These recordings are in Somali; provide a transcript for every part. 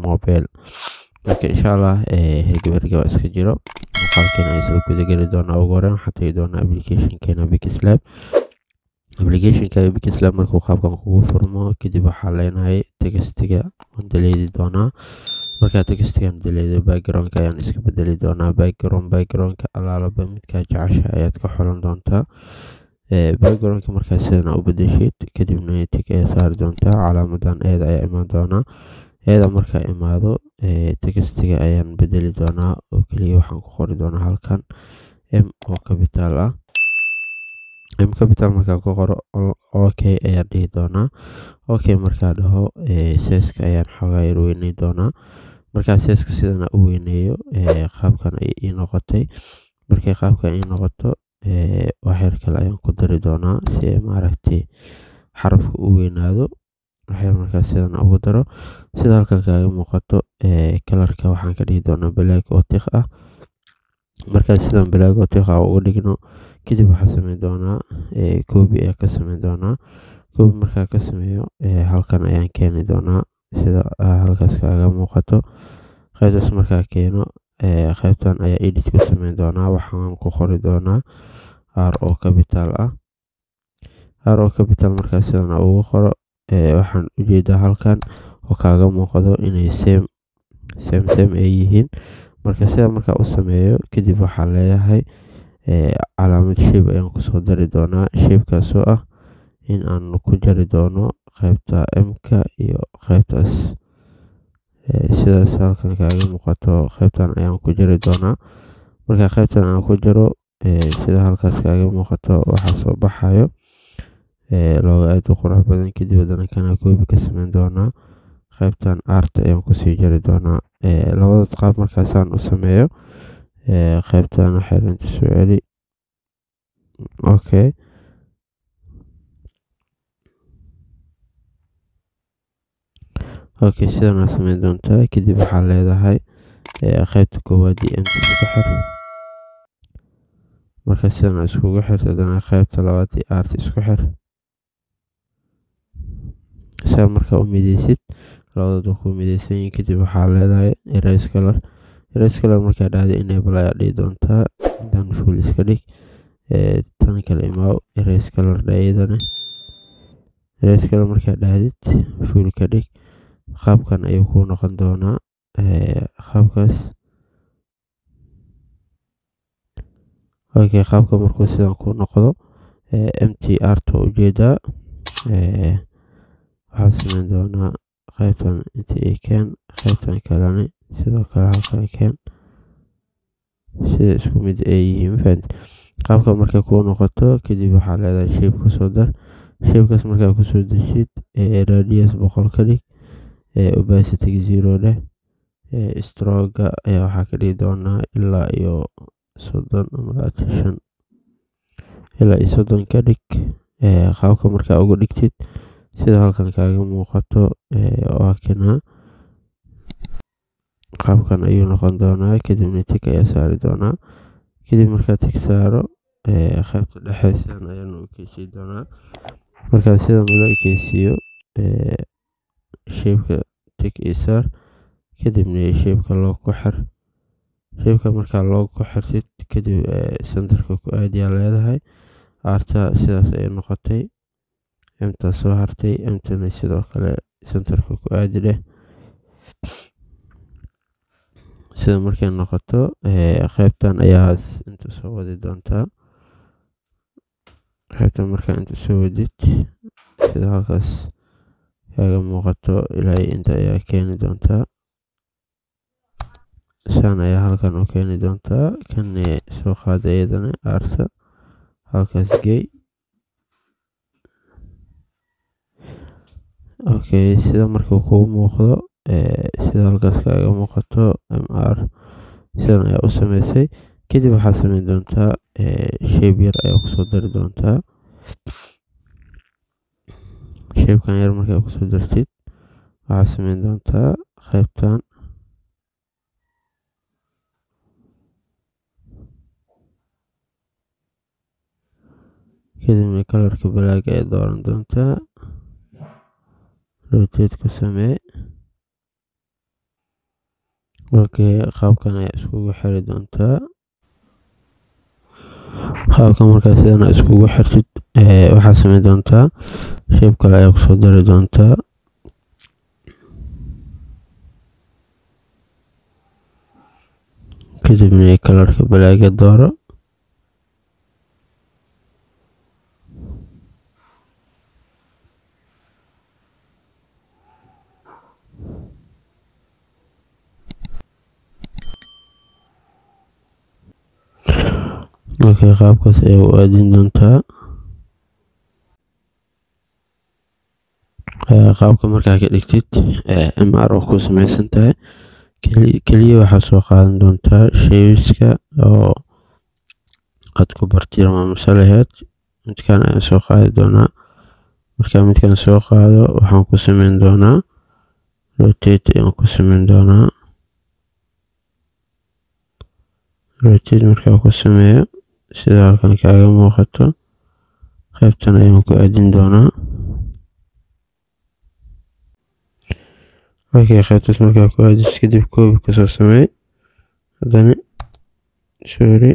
mobile marka insha allah hergeb hergeba iska jiro muuqaalkeena ay isla guda geli doonaa ugu horreyn waxaan tagi doonaa applicationkeena bikislab applicationka bikislab markuu qaabkan kugu furmo kadib waxaa leenahay textiga waan daleedi doonaa markaa textigan daleedo backgroundka ayaan iska bedeli doonaa background backgroundka alaalaba midkaa jecesha ayaad ka xolan doontaa backgroundka markaa sidan u bedeshid kadibna tig ayaa saari doontaa calaamadan eeda ayaa imaan doonaa eeda markaa imaado textiga ayaan bedeli doonaa oo keliya waxaan ku qori doonaa halkan m oo capital ah m capital markaa ku qoro ok ayaan dhihi doonaa ok markaa dhaho seeska ayaan xoogaa yar weyney doonaa markaa seeska sidana u weyneeyo qaabkan ay ii noqotay markay qaabkan ii noqoto waxyar kale ayaan ku dari doonaa si ay maaragtay xarafka u weynaado waxyar markaa sidan ugu daro sida halkan kaaga muuqato kalarka waxaan ka dhigi doonaa black oo tiq ah markaa sidan black oo tiq ah uga dhigno kadib waxaa sameyn doonaa copy ayaa ka sameyn doonaa copy markaa ka sameeyo halkan ayaan keeni doonaa sida halkaas kaaga muuqato qaybtaas markaa keeno qaybtan ayaa edit ku sameyn doonaa waxaan ku qori doonaa r oo capital ah r oo capital markaa sidan ugu qoro waxaan ujeedaa halkan oo kaaga muuqdo inay same same same ay yihiin marka sida markaa u sameeyo kadib waxaa leeyahay calaamad shape ayaan kusoo dari doonaa shapekaasoo ah in aan ku jari doono qaybta m-ka iyo qaybtaas sidaas halkan kaaga muuqato qaybtan ayaan ku jari doonaa marka qaybtan aan ku jaro sida halkaas kaaga muuqato waxaa soo baxayo looga aad u qurux badan kadib haddana kana koobi ka sameyn doonaa qaybtan arta ayaan kusii jari doonaa labadaas qaab markaasaan u sameeyo qaybtan xeerinta soo celi okay okay sidan aa sameyn doontaa kadib waxaa leedahay qaybta koowaad iyo mt isku xir marka sidan aa iskugu xirta haddana qaybta labaad iyo arta isku xir saa markaa u mideysid labadood waa ku mideysan yihiin kadib waxaa leedahay erase color erase color markaa dhahda enable ayaa dhihi doontaa dan full iska dhig tan kale imaaw erase color dhayadana erase color markaa dhahdid full ka dhig qaabkan ayuu ku noqon doonaa qaabkaas okay qaabka markuu sidan ku noqdo mtr ta ujeedaa waxaan sameyn doonaa qaybtan inta ay keen qaybtan kalena sidoo kale halkan keen sida isku mid ay yihiin mafahant qaabka markay kuu noqoto kadib waxaa leedahay shape kusoo dar shapekaas markaa kusoo deshid radius boqol ka dhig opacity zero leh stroga ayaa waxaa ka dhigi doonaa ilaa iyo soddon ama labaatan shan ilaa iyo soddon ka dhig qaabka markaa uga dhigtid sida halkan kaaga muuqato waa kana qaabkan ayuu noqon doonaa kadibna tig ayaa saari doonaa kadib markaa tig saaro qaybta dhexe sidan ayaan u ekeysiin doonaa markaa sidan ula ekeysiiyo shapeka tig ii saar kadibna shapeka loo ku xir shapeka markaa loo ku xirtid kadib centerka ku aadiyaa leedahay arta sidaas ayay noqotay emta soo hartay emtana sidoo kale centerka ku aadi leh sida markay noqoto qaybtan ayaa inta soo wadi doontaa qaybtan markaa inta soo wadid sida halkaas kaaga muuqato ilaa inta ayaa keeni doontaa saan ayaa halkan u keeni doontaa kan soo qaada iyadana arta halkaas gey okay sida markuu kugu muuqdo sida halkaas kaaga muuqato mr sidan ayaa u sameysay kadib waxaa sameyn doontaa shape yar ayaa kusoo dari doontaa shapekan yar markaa kusoo dartid waxaa sameyn doontaa qaybtan kadibna kalarka black ayaa dooran doontaa rotate ku samee okay qaabkan ayaa iskugu xiri doontaa qaabka markaa sidan aad iskugu xirtid waxaad sameyn doontaa shape kale ayaa kusoo dari doontaa kadibna kalarka balaaga dooro okay qaabkaas ayaa u aadin doontaa qaabka markaa ka dhigtid mr oo ku sameysan tahay keliya waxaad soo qaadan doontaa shayska oo aad ku bartilmaameysan lahayd midkan ayaan soo qaadi doonaa markaa midkan soo qaado waxaan ku sameyn doonaa rotate ayaan ku sameyn doonaa rotate markaa ku sameeyo sida halkan kaaga muuqato qaybtan ayaan ku aadin doonaa okay qaybtaas markaa ku aadis kadib koobi kasoo sameey haddana sorry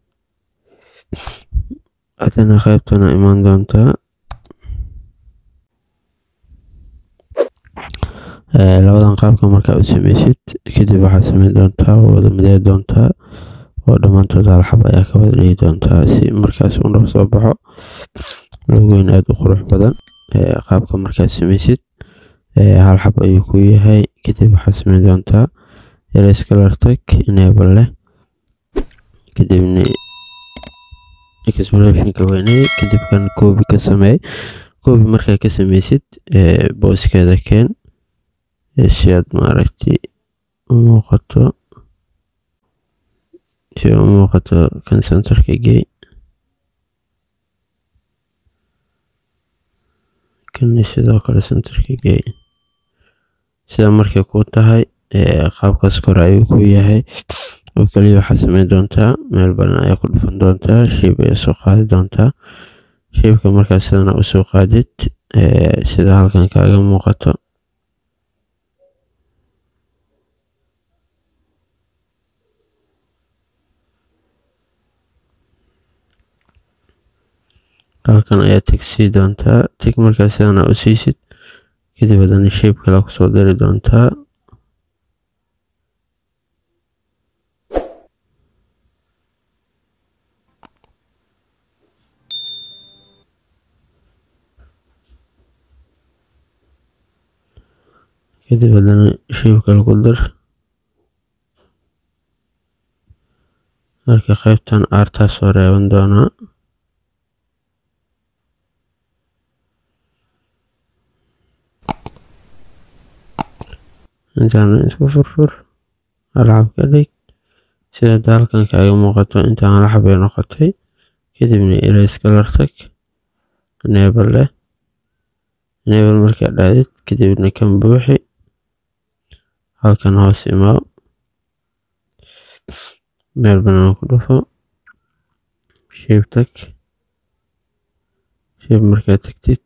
haddana qaybtana imaan doontaa labadan qaabka markaa u sameysid kadib waxaad sameyn doontaa wada midee doontaa oo dhammaantood hal xab ayaa ka wada dhigi doontaa si markaas uu noo soo baxo logoyn aada u qurux badan qaabka markaad sameysid hal xab ayuu ku yahay kadib waxaad sameyn doontaa erase color tag enable leh kadibna explorationka weyney kadib kan koobi ka sameey koobi markaa ka sameysid booskeeda keen si aad maaragtay u muuqato si u muuqato kan centerka gey kan sidoo kale centerka gey sida markay ku tahay qaabkaas kore ayuu ku yahay oo keliya waxaad sameyn doontaa meel badan ayaa ku dhufan doontaa shape ayaa soo qaadi doontaa shapeka markaa sidana usoo qaadid sida halkan kaaga muuqato halkan ayaa tigsii doontaa tig markaa sidana u siisid kadib haddana shape kale kusoo dari doontaa kadib haddana shape kale ku dar marka qaybtan aartaa soo reeban doonaa intaana isku furfur alxab ka dhig sida halkan kaaga muuqato intaan alxab ay noqotay kadibna erase color tag enable leh enable markaa dhaadid kadibna kan buuxi halkan hoos imaaw meel banaan ku dhufo shape tag shape markaa tagtid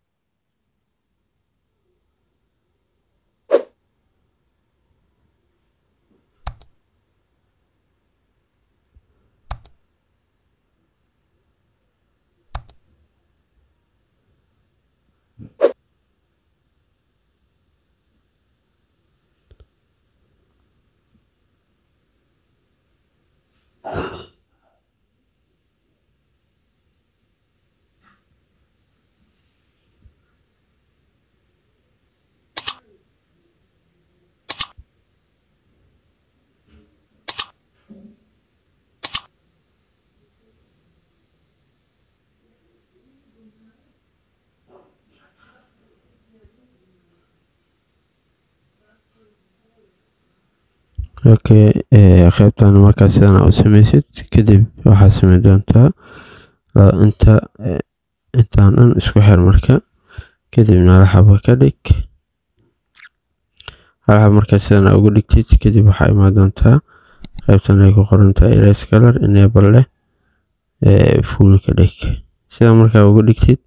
okay qaybtan markaa sidan u sameysid kadib waxaad sameyn doontaa inta intaan dhan isku xir marka kadibna alxaba ka dhig alxab markaa sidan ugu dhigtid kadib waxaa imaan doontaa qaybtan ay ku qorantahay erase color enable leh full ka dhig sida markaa ugu dhigtid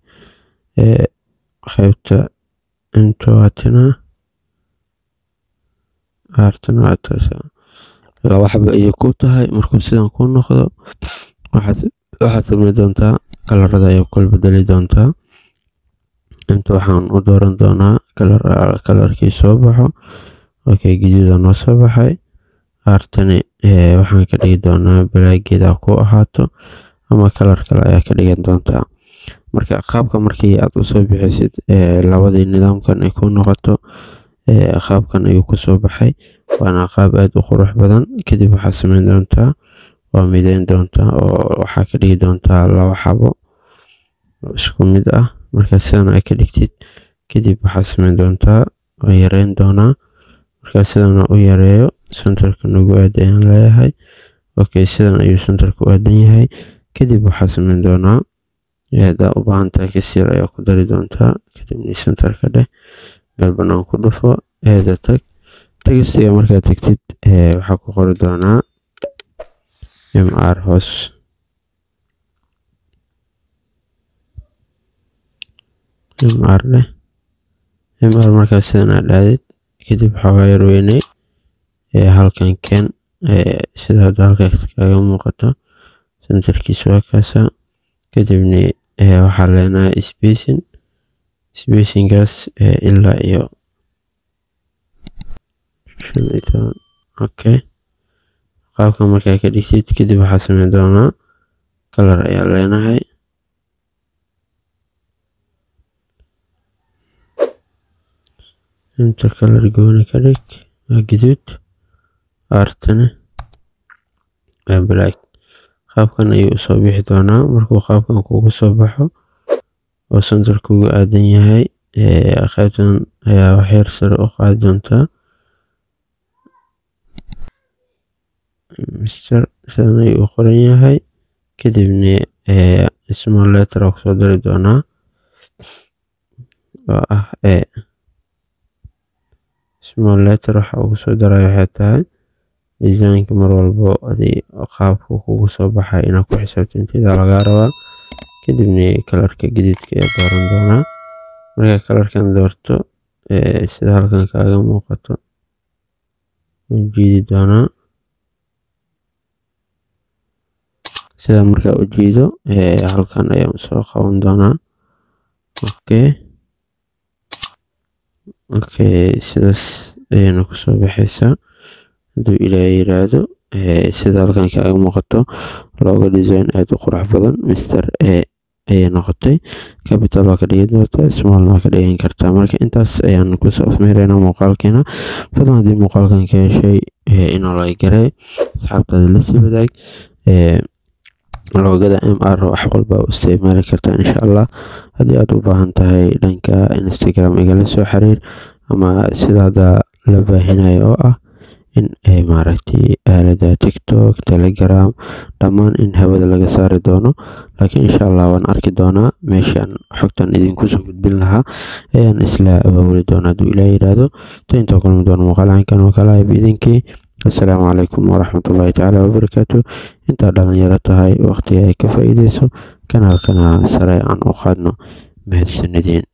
qaybta intoatina aartan waa taasa laba xaba ayay ku tahay markuu sidan ku noqdo waxaad waxaad sameyn doontaa kalarada ayaa kala bedeli doontaa inta waxaan u dooran doonaa kalar kalarkii soo baxo okay gaduuda noo soo baxay aartani waxaan ka dhigi doonaa balaageeda ku ahaato ama kalar kale ayaa ka dhigan doontaa marka qaabka markii aad usoo bixisid labadii nidaamkan ay ku noqoto qaabkan ayuu kusoo baxay waana qaab aada u qurux badan kadib waxaad sameyn doontaa waa mideyn doontaa oo waxaa ka dhigi doontaa laba xabo isku mid ah marka sidan ay ka dhigtid kadib waxaad sameyn doontaa waa yareyn doonaa marka sidan u yareeyo centerka nagu aad ayaan leeyahay okay sidan ayuu centerka u aadan yahay kadib waxaad sameyn doonaa hadaa u baahan tahay kasiir ayaa ku dari doontaa kadibna centerka dheh meel banaan ku dhufo eeda tag tegistiga markaad tagtid waxaa ku qori doonaa mr hoos mr dheh mr markaas sidan aad dhaadid kadib xoogaa yar weyney halkan ken sida hadda halkaas kaaga muuqato centerkiisa waa kaasa kadibna waxaa leenahay spacing spacingaas ilaa iyo shan iyo toban okay qaabka markaa ka dhigtid kadib waxaa sameyn doonaa kalar ayaa leenahay inta kalar gooni ka dhig waa gaduud aartana waa black qaabkan ayuu usoo bixi doonaa markuu qaabkan kugu soo baxo oo center kugu aadan yahay qaybtan ayaa waxyar sare u qaadi doontaa mister sidan ayuu u qoran yahay kadibna small letter oo kusoo dari doonaa oo ah e small letter waxa ugu soo daray waxay tahay desaynka mar walbo adii qaabka kugu soo baxay inaad ku xisaabtanteeda lagaa rabaa kadibna kalarka gaduudka ayaa dooran doonaa markaa kalarkan doorto sida halkan kaaga muuqato jiidi doonaa sida markaa u jiido halkan ayaan soo qaban doonaa okay okay sidaas ayayna kusoo baxaysaa hadduu ilaahay yiraahdo sida halkan kaaga muuqato looga design aada u qurux badan mister e ayay noqotay capital waa ka dhigi doontaa small waa ka dhigan kartaa marka intaas ayaan kusoo afmeeraynaa muuqaalkeena fadlan haddii muuqaalkan ka heshay inoo laga garay asxaabtaada lasii wadaag loogada mr wax walba u isticmaali kartaa insha allah haddii aad u baahan tahay dhanka instagram igala soo xiriir ama sida hadda la baahinayo oo ah in maaragtay aalada tiktok telegram dhammaan in hawada laga saari doono laakiin insha allah waan arki doonaa meeshaan xogtan idinku soo gudbin lahaa ayaan isla abaabuli doonaa hadduu ilaa yidhaahdo ta intaa kulmi doono muuqaal caynkan oo kale ah biidinkii assalaamu calaykum waraxmatullaahi tacaala wabarakaatu intaa dhalinyaro tahay waqtiga ay ka faa'iideyso kanaalkana sare aan u qaadno mahadsanideen